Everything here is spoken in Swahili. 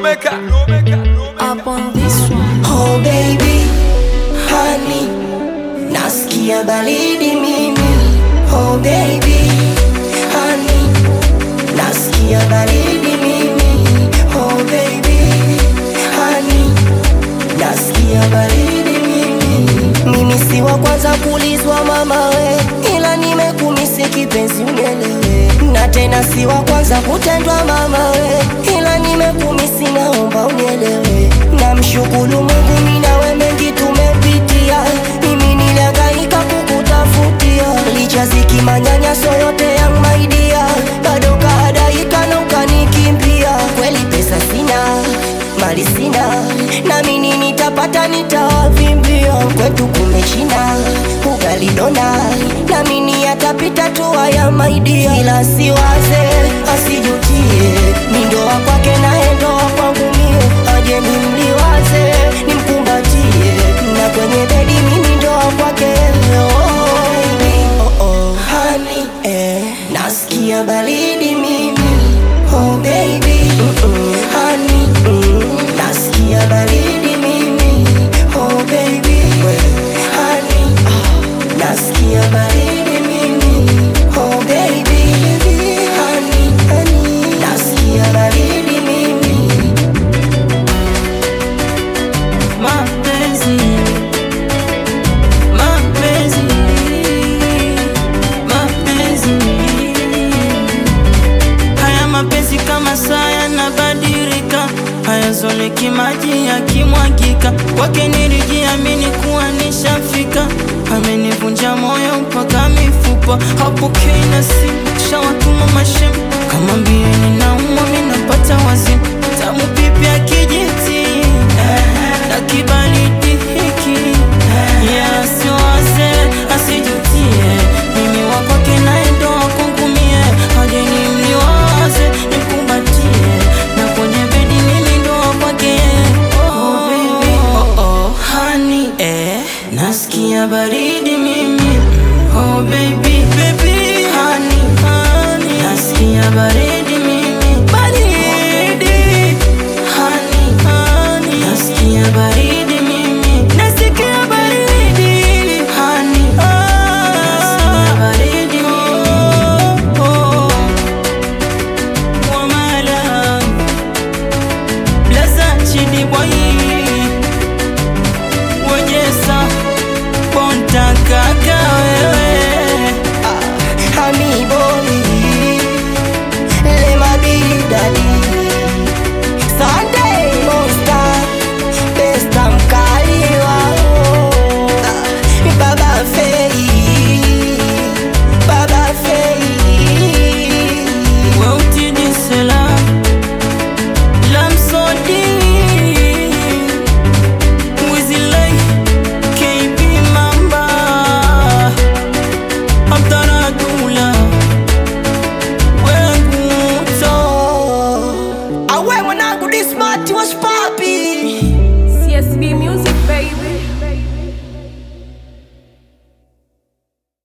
Up on this one. Oh baby, honey, nasikia baridi mimi. Oh baby, honey, nasikia baridi mimi. Oh baby, honey, nasikia baridi mimi. Mimi si wa kwanza kulizwa mama we, ila nimekumisi kipenzi unielewe, na tena si wa kwanza kutendwa mama we, ila nimekumisi naomba unielewe. Namshukuru Mungu mimi nawe mengi tumepitia, mimi nilihangaika kukutafutia, licha ziki manyanyaso yote ya maidia, bado kaadaika na ukanikimbia. Kweli pesa sina, mali sina, na mimi nitapata nitawavimbia. Kwetu kumechina ugali dona, na mimi yatapita tu haya maidia, ila siwaze asijutie, mi ndoa kwake naye ndoa kwangu mie, aje nimliwaze nimkumbatie, na kwenye bedi mimi ndoa kwake oh, baby. oh, oh. Honey, eh, nasikia baridi mimi oh baby Mm-mm. Honey, mm, nasikia baridi mimi oh baby Honey, ah, nasikia baridi mimi oh baby Honey, honey, nasikia baridi mimi Mapenzi, mapenzi, mapenzi. Haya mapenzi kama saa yanabadilika, hayazoleki maji yakimwagika. Kwake nilijiamini kuwa nishafika, amenivunja moyo mpaka mifupa. Hapokei na simu, shawatuma mashem kama